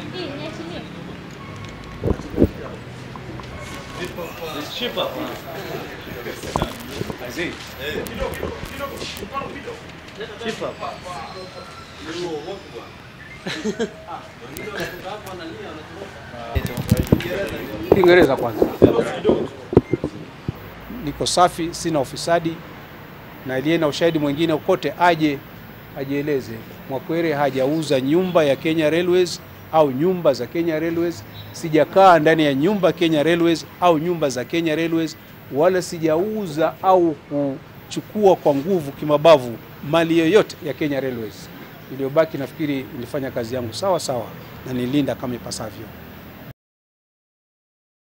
It's cheaper. I see. Cheaper. Kiingereza kwanza. Niko safi, sina ufisadi, na aliye na ushahidi mwingine kote aje ajieleze. Mwakwere hajauza nyumba ya Kenya Railways au nyumba za Kenya Railways. Sijakaa ndani ya nyumba Kenya Railways au nyumba za Kenya Railways, wala sijauza au kuchukua kwa nguvu kimabavu mali yoyote ya Kenya Railways. Iliyobaki nafikiri nilifanya kazi yangu sawa sawa na nilinda kama ipasavyo.